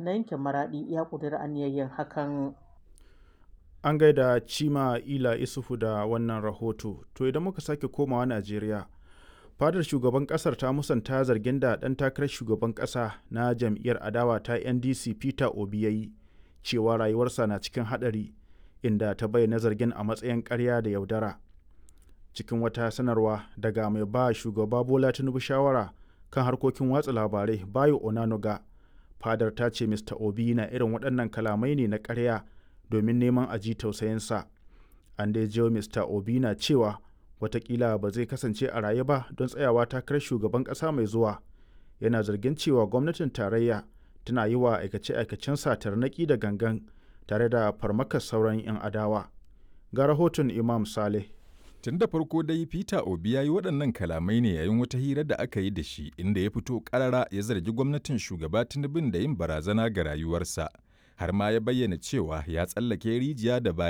na yankin Maraɗi ya ƙudiri aniyar hakan. An gaida Cima Ila Isufu da wannan rahoto. To idan muka sake komawa Najeriya, fadar shugaban kasar ta musanta zargin da ɗan takarar shugaban ƙasa na jam'iyyar adawa ta NDC Peter Obi ya yi cewa rayuwarsa na cikin haɗari inda ta bayyana zargin a matsayin ƙarya da yaudara. Cikin wata sanarwa daga mai ba shugaba Bola Tinubu shawara kan harkokin watsa labarai Bayo Onanuga, fadar ta ce Mr. Obi na irin waɗannan kalamai ne na ƙarya domin neman a ji tausayinsa. An dai jiyo Mr. Obi na cewa watakila ba zai kasance a raye ba don tsayawa takarar shugaban ƙasa mai zuwa. Yana zargin cewa gwamnatin tarayya tana yi wa aikace-aikacen tarnaƙi da gangan tare da farmakar sauran 'yan adawa. Ga rahoton Imam Saleh. Tun da farko dai Peter Obi ya yi waɗannan kalamai ne yayin wata hira da aka yi da shi inda ya fito ƙarara ya zargi gwamnatin shugaba Tinubun da yin barazana ga rayuwarsa. Har ma ya bayyana cewa ya tsallake rijiya da baya